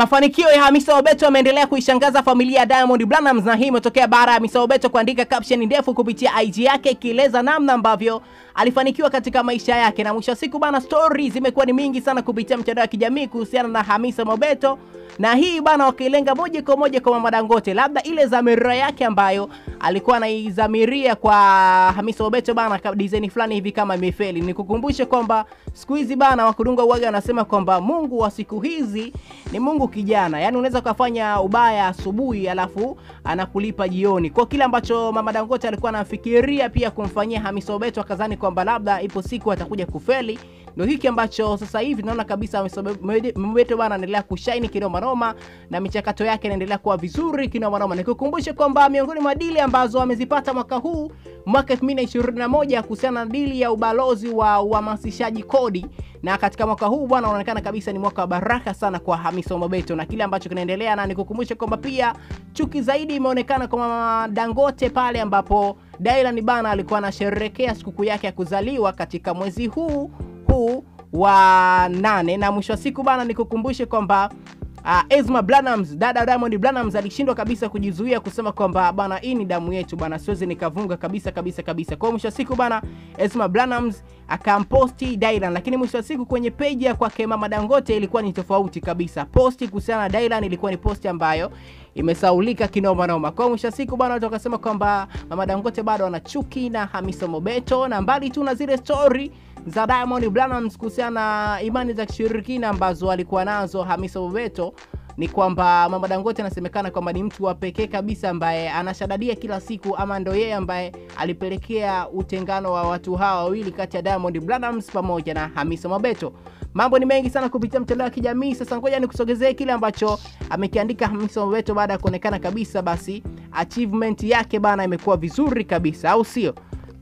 Mafanikio ya Hamisa Mobeto yameendelea kuishangaza familia ya Diamond Platnumz na hii imetokea baada ya Hamisa Mobeto kuandika caption ndefu kupitia IG yake ikieleza namna ambavyo alifanikiwa katika maisha yake, na mwisho wa siku bana, stories zimekuwa ni mingi sana kupitia mtandao wa kijamii kuhusiana na Hamisa Mobeto na hii bana, wakilenga moja kwa moja kwa Mama Dangote, labda ile dhamira yake ambayo alikuwa anaidhamiria kwa Hamisa Mobeto bana, design fulani hivi kama imefeli. Nikukumbushe kwamba siku hizi bana, wakudunga uwaga wanasema kwamba Mungu wa siku hizi ni Mungu kijana, yaani unaweza ukafanya ubaya asubuhi alafu anakulipa jioni. Kwa kile ambacho Mama Dangote alikuwa anafikiria pia kumfanyia Hamisa Mobeto, akadhani kwamba labda ipo siku atakuja kufeli ndio hiki ambacho sasa hivi naona kabisa Mobeto bana anaendelea kushine kinoma noma na michakato yake inaendelea kuwa vizuri kinoma noma. Nikukumbushe kwamba miongoni mwa dili ambazo amezipata mwaka huu mwaka 2021 kuhusiana na dili ya ubalozi wa uhamasishaji kodi, na katika mwaka huu bwana unaonekana kabisa ni mwaka wa baraka sana kwa Hamisa Mobeto na kile ambacho kinaendelea, na nikukumbushe kwamba pia chuki zaidi imeonekana kwa Mama Dangote pale ambapo Dylan bana alikuwa anasherehekea sikukuu yake ya kuzaliwa katika mwezi huu huu wa nane na mwisho wa siku bana, nikukumbushe kwamba uh, Esma Platnumz, dada Diamond Platnumz alishindwa kabisa kujizuia kusema kwamba bana, hii ni damu yetu bana, siwezi nikavunga kabisa kabisa kabisa. Kwa mwisho wa siku bana, Esma Platnumz akamposti Dylan, lakini mwisho wa siku kwenye page ya kwake Mama Dangote ilikuwa ni tofauti kabisa. Posti kuhusiana na Dylan ilikuwa ni posti ambayo imesaulika kinoma noma. Kwa mwisho wa siku bana, watu wakasema kwamba Mama Dangote bado ana chuki na Hamisa Mobeto, na mbali tu na zile story za Diamond Platnumz kuhusiana na imani za kishirikina ambazo alikuwa nazo Hamisa Mobeto ni kwamba Mama Dangote anasemekana kwamba ni mtu wa pekee kabisa ambaye anashadadia kila siku, ama ndo yeye ambaye alipelekea utengano wa watu hawa wawili kati ya Diamond Platnumz pamoja na Hamisa Mobeto. Mambo ni mengi sana kupitia mtandao wa kijamii. Sasa ngoja nikusogezee kile ambacho amekiandika Hamisa Mobeto baada ya kuonekana kabisa, basi achievement yake bana imekuwa vizuri kabisa, au sio?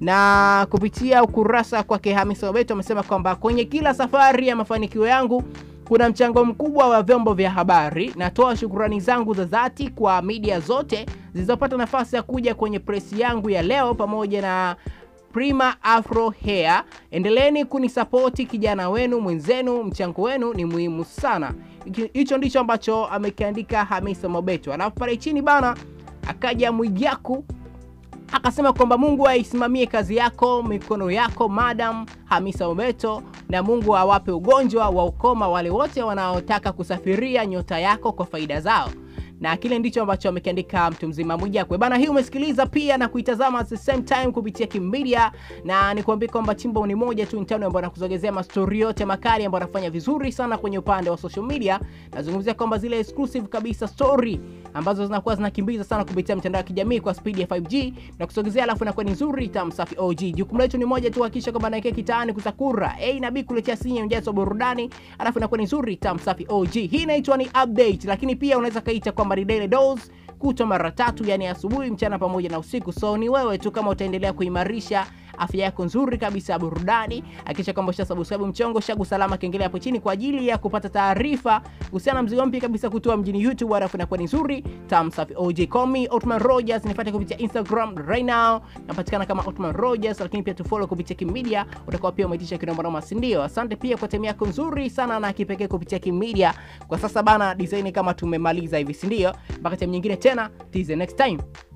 na kupitia ukurasa kwake Hamisa Mobeto amesema kwamba kwenye kila safari ya mafanikio yangu kuna mchango mkubwa wa vyombo vya habari. Natoa shukrani zangu za dhati kwa media zote zilizopata nafasi ya kuja kwenye presi yangu ya leo pamoja na Prima Afro Hair. Endeleeni kunisapoti kijana wenu mwenzenu, mchango wenu ni muhimu sana. Hicho ndicho ambacho amekiandika Hamisa Mobeto. Alafu pale chini bana akaja Mwijaku akasema kwamba Mungu aisimamie kazi yako, mikono yako Madam Hamisa Mobeto, na Mungu awape ugonjwa wa ukoma wale wote wanaotaka kusafiria nyota yako kwa faida zao na kile ndicho ambacho amekiandika mtu mzima Mwijakwe bana. Hii umesikiliza pia na kuitazama at the same time kupitia Kimedia, na nikwambie kwamba chimbo ni moja tu intano ambayo nakuzogezea mastori yote makali ambayo anafanya vizuri sana kwenye upande wa social media. Nazungumzia kwamba zile exclusive kabisa story ambazo zinakuwa zinakimbiza sana kupitia mtandao wa kijamii kwa speed ya 5G na kusogezea, alafu inakuwa ni nzuri tamu safi OG. Jukumu letu ni moja tu, hakikisha kwamba naekea kitaani kusakura A na B kuletea sinya mjazo burudani, alafu inakuwa ni nzuri tamu safi OG. Hii inaitwa ni update, lakini pia unaweza kaita kwamba ni daily dose kutwa mara tatu, yani asubuhi, mchana pamoja na usiku. So ni wewe tu kama utaendelea kuimarisha afya yako nzuri kabisa ya burudani. Hakikisha kwamba usha subscribe mchongo shagu salama kengele hapo chini kwa ajili ya kupata taarifa kuhusiana na mzigo mpya kabisa kutoa mjini YouTube, alafu inakuwa ni nzuri tam safi. OJ call me Otman Rogers, nifuate kupitia Instagram right now, napatikana kama Otman Rogers, lakini pia tufollow kupitia Kimedia, utakuwa pia umeitisha kinoma noma, si ndio? Asante pia kwa time yako nzuri sana na kipekee kupitia Kimedia. Kwa sasa bana, design kama tumemaliza hivi, si ndio? Mpaka time nyingine tena, till the next time.